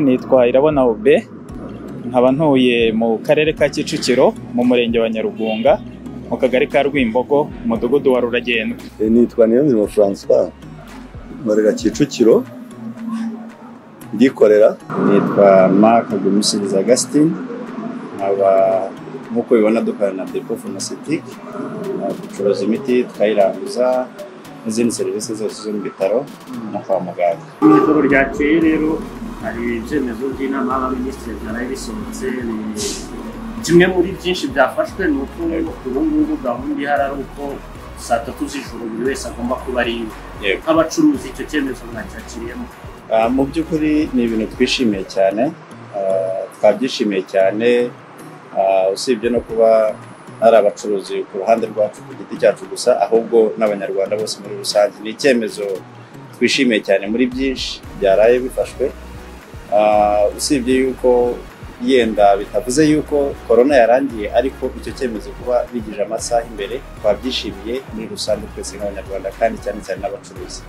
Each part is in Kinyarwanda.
nitwa Irabona Ube nkaba ntuye mu karere ka Kicukiro mu murenge wa Nyarugunga mu kagari ka Rwimbogo umudugudu wa Ruragendwa nitwa Niyonzima François mbarera Kicukiro ndikorera nitwa Mark Gumusiriza Augustin nkaba nk'uko bibona dukorana na Depo Pharmaceutique ducuruza imiti tukayiranguza n'izindi serivisi zose zo mu bitaro no kwa muganga mu ijoro ryakeye rero hari ibyemezo by'inama y'abaminisitiri byaraye bisohotse bi- kimwe muri byinshi byafashwe ni uko ubu ngubu gahunda ihari ari uko saa tatu z'ijoro buri wese agomba kuba ari iwe Yego. nk'abacuruzi icyo cyemezo mwacyakiriyemo Ah, mu by'ukuri ni ibintu twishimiye cyane Ah, twabyishimiye cyane Ah, usibye no kuba ari abacuruzi ku ruhande rwacu ku giti cyacu gusa ahubwo n'abanyarwanda bose muri rusange ni icyemezo twishimiye cyane muri byinshi byaraye bifashwe Ah, usibye yuko yenda bitavuze yuko korona yarangiye ariko icyo cyemezo kuba bigije amasaha imbere twabyishimiye muri rusange twese nk'abanyarwanda kandi cyane cyane n'abacuruzi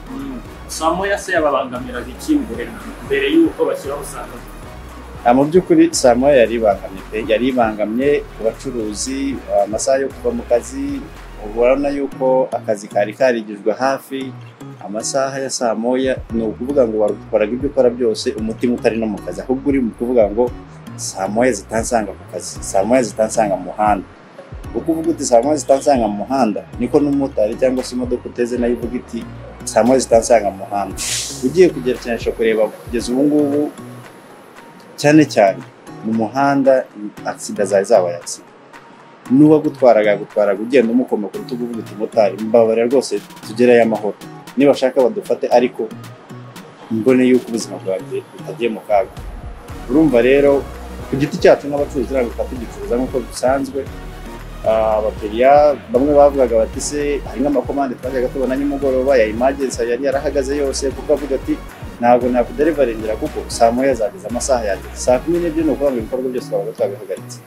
saa moya se yababangamiraga iki mbere mbere y'uko bashyiraho saa tatu Ah, mu by'ukuri saa moya yari ibangamye pe yari ibangamye ku bacuruzi ah, amasaha yo kuva mu kazi ubona yuko akazi kari karigijwe hafi amasaha ya saa moya ni ukuvuga ngo wakoraga ibyo ukora byose umutima utari no mu kazi ahubwo uri mu kuvuga ngo saa moya zitansanga ku kazi saa moya zitansanga mu muhanda uko uvuga uti saa moya zitansanga mu muhanda niko n'umumotari cyangwa se imodoka uteze nayo ivuga iti saa moya zitansanga mu muhanda ugiye kugeragezanisha kureba kugeza ubu ngubu cyane cyane mu muhanda agisida zari zabaye agisida n'uwagutwaraga yagutwaraga ugenda umukoma ku rutugu uvuga uti motari mbabarira rwose tugereyo amahoro nibashaka badufate ariko mbone yuko ubuzima bwanjye butagiye mu kaga urumva rero ku giti cyacu n'abacuruzi ntabwo twaba tugicuruza nk'uko bisanzwe Ah, abakiriya bamwe bavugaga bati se hari nk'amakomande twajyaga tubona nimugoroba ya imagensi yari yarahagaze yose kuko avuga ati ntabwo nakuderivaringira kuko saa moya zageze amasaha yageze saa kumi n'ebyiri ni ukuvuga ngo ibikorwa byose twabaga twabihagaritse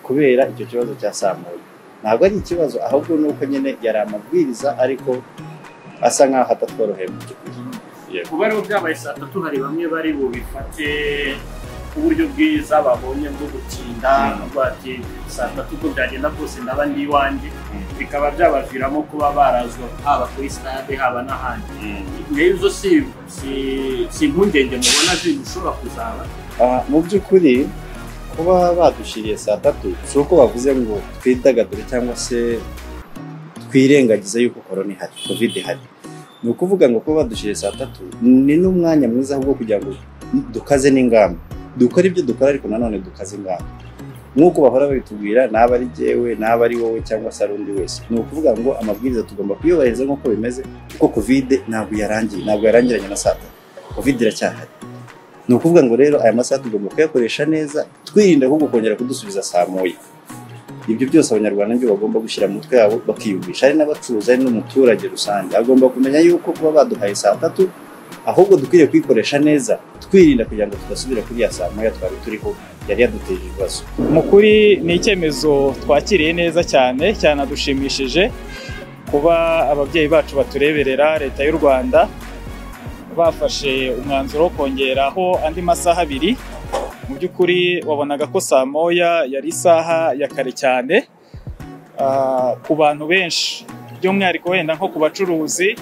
kubera icyo kibazo cya saa moya ntabwo ari ikibazo ahubwo ni uko nyine yari amabwiriza ariko asa nk'aho atatworoheye mu by'ukuri kuba rero byabaye saa tatu hari bamwe bari bubifate uburyo bwiza babonye bwo gutinda bavuga bati saa tatu uko byagenda kose ndaba ndi iwanjye bikaba byabaviramo kuba barazwa haba kuri sitade haba n'ahandi rero izo si si- si impungenge mubona ziri gushobora kuzaba Ah, mu by'ukuri kuba badushyiriye saa tatu si uko bavuze ngo twidagadure cyangwa se twirengagize yuko korona ihari kovide ihari ni ukuvuga ngo kuba badushyiriye saa tatu ni n'umwanya mwiza wo kugira ngo dukaze n'ingamba dukore ibyo dukora ariko nanone dukaze ingamba nk'uko bahora babitubwira naba ari jyewe naba ari wowe cyangwa se ari undi wese ni ukuvuga ngo amabwiriza tugomba kuyubahiriza nk'uko bimeze kuko kovide ntabwo yarangiye ntabwo yarangiranye na saa tatu kovide iracyahari ni ukuvuga ngo rero aya masaha tugomba kuyakoresha neza twirinda ahubwo kongera kudusubiza saa moya ibyo byose abanyarwanda nibyo bagomba gushyira mu mutwe yabo bakiyumvisha ari n'abacuruzi ari n'umuturage rusange agomba kumenya yuko kuba baduhaye saa tatu ahubwo dukwiriye kuyikoresha neza twirinda kugira ngo tudasubira kuri ya saa moya twari turiho yari yaduteje ibibazo mu kuri ni icyemezo twakiriye neza cyane cyanadushimishije kuba ababyeyi bacu batureberera leta y'u Rwanda bafashe umwanzuro wo kongeraho andi masaha abiri mu by'ukuri wabonaga ko saa moya yari isaha ya kare cyane ah, ku bantu benshi by'umwihariko wenda nko ku bacuruzi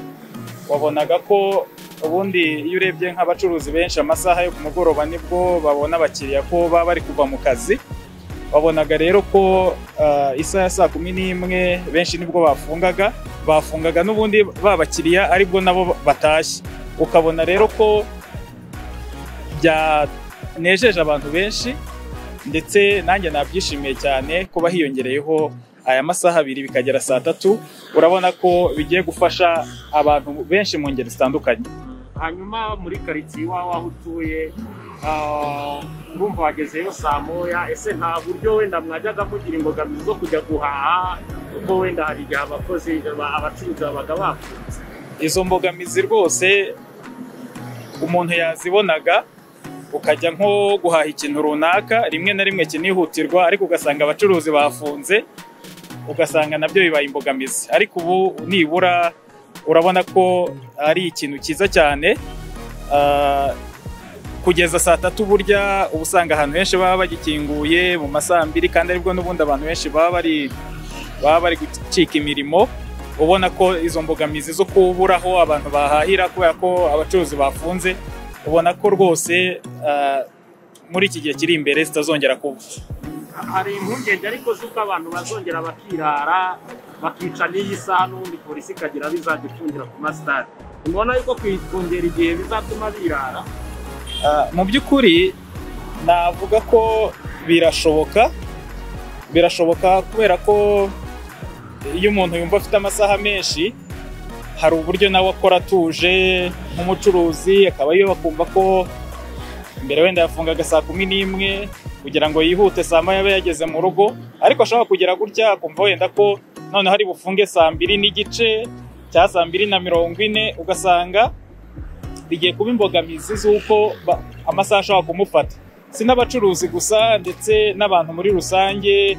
wabonaga ko ubundi iyo urebye nk'abacuruzi benshi amasaha yo ku mugoroba nibwo babona abakiriya ko baba bari kuva mu kazi wabonaga rero ko ah, isaha ya saa kumi n'imwe benshi nibwo bafungaga bafungaga n'ubundi ba bakiriya aribwo nabo batashye ukabona rero ko byanejeje abantu benshi ndetse nanjye nabyishimiye cyane kuba hiyongereyeho aya masaha abiri bikagera saa tatu urabona ko bigiye gufasha abantu benshi mu ngeri zitandukanye hanyuma muri karitsiye iwawe aho utuye ah, urumva wagezeyo saa moya ese nta buryo wenda mwajyaga mugira imbogamizi zo kujya guhaha kuko wenda hari igihe abakozi ba- abacuruzi babaga bafunze izo mbogamizi rwose umuntu yazibonaga ukajya nko guhaha ikintu runaka rimwe na rimwe kinihutirwa ariko ugasanga abacuruzi bafunze ugasanga nabyo bibaye imbogamizi ariko ubu nibura urabona ko ari ikintu cyiza cyane ah, kugeza saa tatu burya uba usanga ahantu henshi baba bagikinguye mu ma saa mbiri kandi aribwo n'ubundi abantu benshi baba bari baba bari gucika imirimo ubona ko izo mbogamizi zo kubura aho abantu bahahira kubera ko abacuruzi bafunze ubona ko rwose ah, muri iki gihe kiri imbere zitazongera kuba hari impungenge ariko z'uko abantu bazongera bakirara bakica n'iyi saha n'ubundi polisi ikagira aho izajya ifungira ku masitade mubona yuko kongera igihe bizatuma birara Ah, mu by'ukuri navuga ko birashoboka birashoboka kubera ko iyo umuntu yumva afite amasaha menshi hari uburyo nawe akora atuje nk'umucuruzi akaba yo akumva ko mbere wenda yafungaga saa kumi n'imwe kugira ngo yihute saa moya abe yageze mu rugo ariko ashobora kugera gutya akumva wenda ko noneho ari bufunge saa mbiri n'igice cya saa mbiri na mirongo ine ugasanga bigiye kuba imbogamizi z'uko ba- amasaha ashobora kumufata si n'abacuruzi gusa ndetse n'abantu muri rusange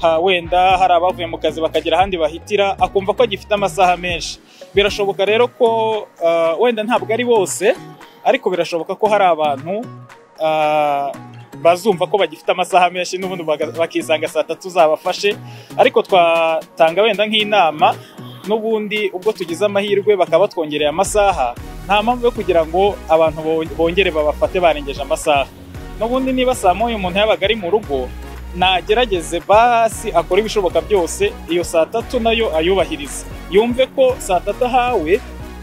ha wenda hari abavuye mu kazi bakagira ahandi bahitira akumva ko agifite amasaha menshi birashoboka rero ko ah, wenda ntabwo ari bose ariko birashoboka ko hari abantu ah, bazumva ko bagifite amasaha menshi n'ubundi baga- bakisanga saa tatu zabafashe ariko twatanga wenda nk'inama n'ubundi ubwo tugize amahirwe bakaba batwongereye amasaha nta mpamvu yo kugira ngo abantu bo- bongere babafate barengeje amasaha n'ubundi niba saa moya umuntu yabaga ari mu rugo nagerageze basi akore ibishoboka byose iyo saa tatu nayo ayubahirize yumve ko saa tatu ahawe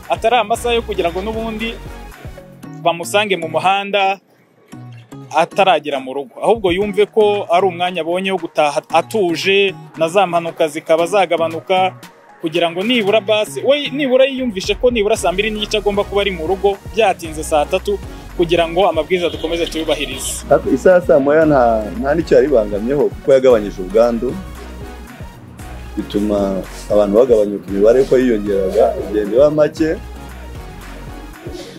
atari amasaha yo kugira ngo n'ubundi bamusange mu muhanda ataragera mu rugo ahubwo yumve ko ari umwanya abonye wo gutaha atuje na za mpanuka zikaba zagabanuka kugira ngo nibura basi we nibura yiyumvishe ko nibura saa mbiri n'igice agomba kuba ari mu rugo byatinze saa tatu kugira ngo amabwiriza dukomeze tuyubahirize Ariko isaha ya saa moya nta nta n'icyo yaribangamyeho kuko yagabanyije ubwandu bituma abantu bagabanyuka imibare ko yiyongeraga igenda iba make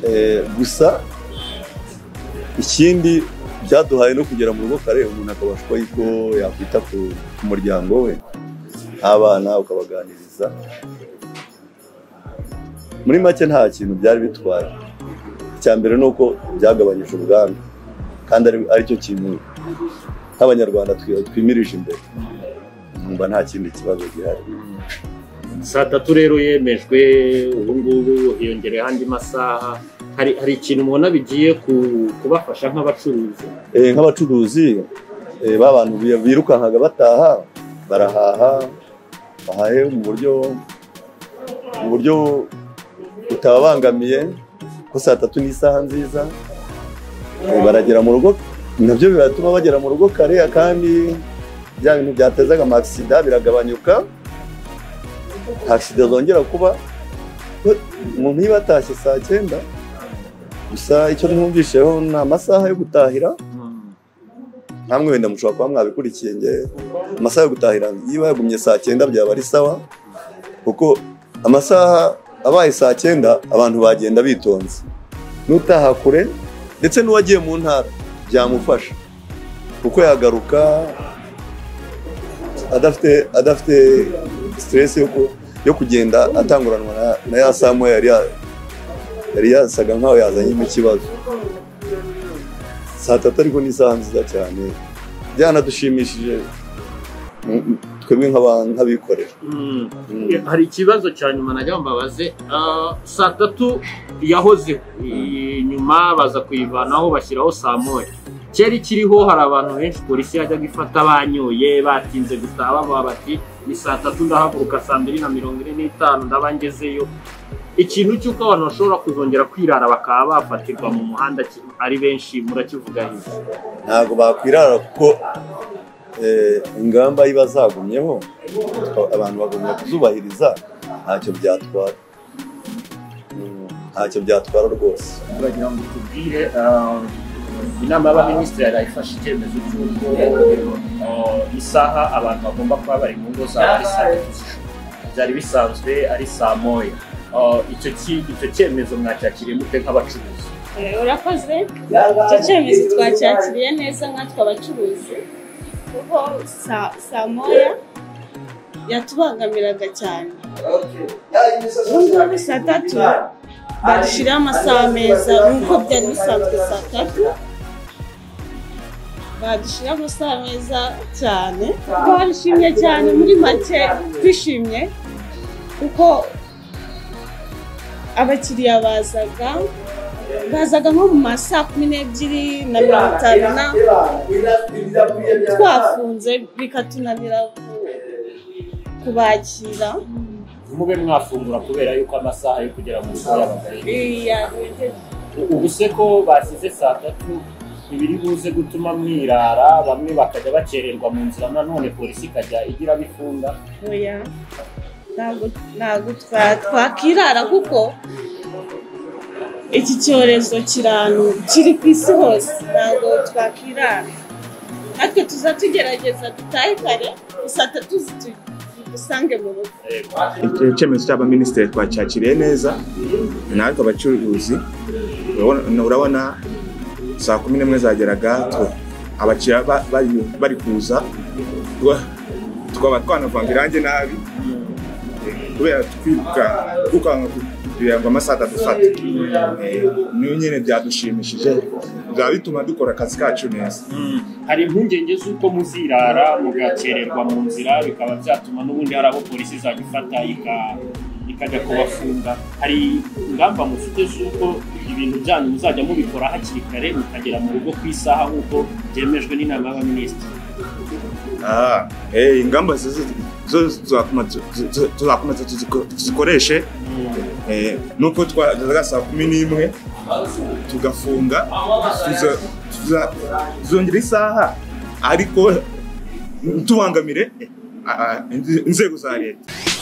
Eh, gusa ikindi byaduhaye no kugera mu rugo kare umuntu akabasha uko yiko yakwita ku ku muryango we nk'abana ukabaganiriza muri make nta kintu byari bitwaye icya mbere ni uko byagabanyije ubwandu kandi ari- aricyo kintu nk'abanyarwanda twi- twimirije imbere nkumva nta kindi kibazo gihari saa tatu rero yemejwe ubu ngubu hiyongereyeho andi masaha hari hari ikintu mubona bigiye ku- kubafasha nk'abacuruzi Eh, nk'abacuruzi eh, ba bantu bi- birukankaga bataha barahaha bahahe mu buryo mu buryo butababangamiye ko saa tatu ni isaha nziza Eh, baragera mu rugo nabyo biratuma bagera mu rugo kare kandi bya bintu byatezaga amasida biragabanyuka nta sida zongera kuba we- umuntu iyo batashye saa cyenda gusa icyo mwumvisheho ni amasaha yo gutahira namwe wenda mushobora kuba mwabikurikiye nge amasaha yo gutahira niba yagumye saa cyenda byaba ari sawa kuko amasaha abaye saa cyenda abantu bagenda bitonze n'utaha kure ndetse n'uwagiye mu ntara byamufasha kuko yagaruka adafite adafite siteresi yo, ku- yo kugenda atanguranwa na, na ya saa moya yari ya- yari yasaga nkaho yazanyemo ikibazo saa tatu ariko ni isaha nziza cyane byanadushimishije Mm, mm, twebwe nk'aba- nk'abikorera Mm. hari ikibazo cya nyuma najya mbabaze Ah, saa tatu yahozeho I- nyuma baza kuyivanaho bashyiraho saa moya cyari kiriho hari abantu benshi polisi yajyaga ifata banyoye batinze gutaha bavuga bati ni saa tatu ndahaguruka saa mbiri na mirongo ine n'itanu ndaba ngezeyo ikintu cy'uko abantu bashobora kuzongera kwirara bakaba bafatirwa mu muhanda ki- ari benshi murakivuganiza ntabwo bakwirara kuko eh, ingamba iba zagumyeho twa- abantu bagomba kuzubahiriza ntacyo byatwara Mm, ntacyo byatwara rwose bagira ngo tubwire ah, inama y'abaminisitiri yarayifashe icyemezo cy'uko ah, isaha abantu bagomba kuba bari mu ngo zabo ari saa tatu z'ijoro byari bisanzwe ari saa moya Ah, icyo ki- icyo cyemezo mwacyakiriye mute nk'abacuruzi Eh, urakoze icyo cyemezo twacyakiriye neza nkatwe abacuruzi kuko sa- saa moya yatubangamiraga cyane ubu ngubu saa tatu badushyiriraho amasaha meza nk'uko byari bisanzwe saa tatu badushyiriraho amasaha meza cyane barishimye cyane muri make twishimye kuko abakiriya bazaga bazaga nko mu ma saa kumi n'ebyiri na mirongo itanu na twafunze bikatunanira ku- kubakira mube mwafungura kubera yuko amasaha yo kugera mu rugo yabaga Iya, ubu se ko basize saa tatu ntibiri buze gutuma mwirara bamwe bakajya bakererwa mu nzira nanone polisi ikajya igira abo ifunga oya ntabwo ntabwo twa- twakirara kuko iki cyorezo kiranu kiri ku isi hose ntabwo twakirara natwe tuza tugerageza dutahe kare gusa tatuzi dusange mu rugo icyemezo cy'abaminisitiri twacyakiriye neza natwe abacuruzi urabona- urabona saa kumi n'imwe zageraga tu- abakiriya ba- bari- bari kuza twa- twaba twanavanga irangi nabi eh, kubera twiruka twikanga kugira ngo amasaha atadufata Eh, niyo nyine byadushimishije byaba bituma dukora akazi kacu neza hari impungenge z'uko muzirara mugakererwa mu nzira bikaba byatuma n'ubundi hari abo polisi izajya ifata ika- ikajya kubafunga hari ingamba mufite z'uko ibintu byanyu muzajya mubikora hakiri kare mukagera mu rugo ku isaha nk'uko byemejwe n'inama y'abaminisitiri Ah, eh, ingamba zizi- zo tuzakoma- tu- tu- tuzakomeza tuziko- tuzikoreshe eh, nuko twageraga saa kumi n'imwe tugafunga tuza- tuza- tuzongera isaha ariko ntubangamire eh, ah, ah, inzego za leta